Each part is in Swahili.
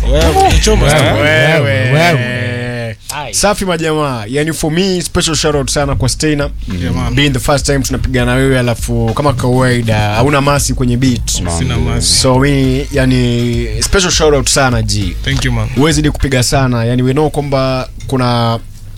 Wewe. Wewe. safi majamaa yani for me special shout out sana kwa Steiner Yeah, man. being the first time tunapiga na wewe alafu kama kawaida hauna masi kwenye beat Sina masi. so mi yani special shout out sana ji Thank you man. huwezi kupiga sana yani we know kwamba kuna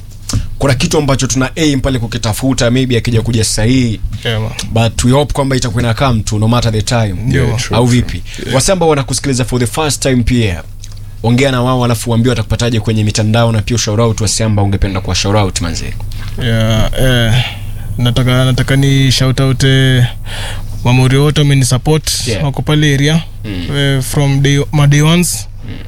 kuna kitu ambacho tuna aim pale kukitafuta maybe akija kuja sahihi Yeah, man. but we hope kwamba itakuwa ina come tu no matter the time Ndio. au vipi wase ambao wanakusikiliza for the first time pia ongea na wao alafu waambie watakupataje kwenye mitandao na pia shout out wase ambao ungependa kuwa shout out manze Yeah, eh, nataka nataka ni shout out eh, mamori wote wameni support Yeah. wako pale area Mm. eh, from day, my day ones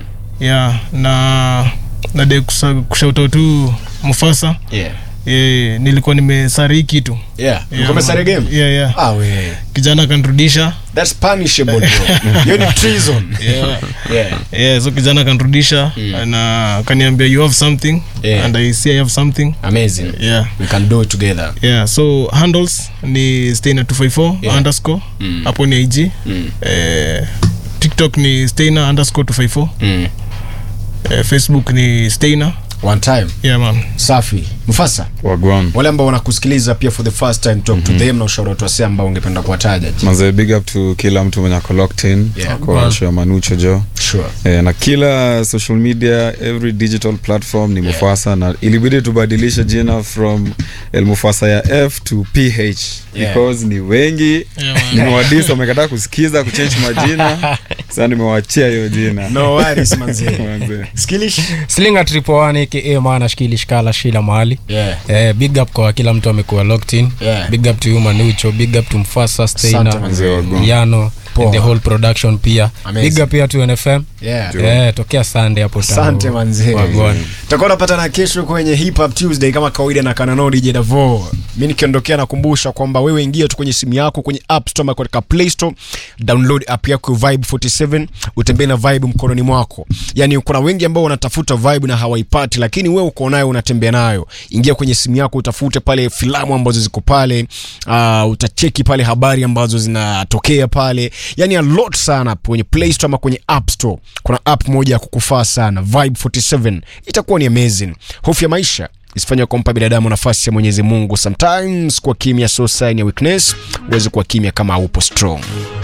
yeah na na de kushout out tu Mufasa yeah eh, nilikuwa nimesari hii kitu yeah Yeah, uko mesare man. game yeah, yeah. ah we kijana akanrudisha that's punishable bro hiyo ni treason yeah. yeah yeah, so kijana akanrudisha Mm. na akaniambia you have something Yeah. and I see I have something amazing yeah we can do it together yeah so handles ni stainer 254 Yeah. underscore Mm. hapo ni ig mm. eh, tiktok ni stainer underscore 254 Mm. eh, facebook ni stainer one time yeah man safi mfasa wagwan wale ambao wanakusikiliza pia for the first time talk to them na ushauri watu wase ambao ungependa kuwataja manze big up to kila mtu mwenye ako locked in Yeah. kwa show ya manucho jo sure Eh, na kila social media every digital platform ni mufasa na ilibidi tubadilishe jina from el mufasa ya f to ph Yeah. because ni wengi yeah, man. nimewadis wamekataa kusikiza kuchange majina sasa nimewachia hiyo jina no worries manze Manze. skilish slinga triple one aka maana shikilishkala shila mahali yeah eh, big up kwa kila mtu amekuwa locked in Yeah. big up to you manucho big up to mfasa Asante, steina manze. Wagwan. yano Poa. and the whole production pia Amazing. big up pia to nfm yeah eh, tokea sunday hapo tano. asante manzee Wagwan. tutakuwa napatana kesho kwenye hip hop tuesday kama kawaida na kanano dj davo mi nikiondokea nakumbusha kwamba wewe ingia tu kwenye simu yako kwenye app store ama katika play store download app yako ya vibe 47 utembee na vibe mkononi mwako yani kuna wengi ambao wanatafuta vibe na hawaipati lakini wewe uko nayo unatembea nayo ingia kwenye simu yako utafute pale filamu ambazo ziko pale uh, utacheki pale habari ambazo zinatokea pale yani a lot sana kwenye play store ama kwenye app store kuna app moja ya kukufaa sana vibe 47 itakuwa ni amazing hofu ya maisha isifanywa kumpa binadamu nafasi ya mwenyezi mungu sometimes kwa kimya so sign ya weakness huwezi kuwa kimya kama haupo strong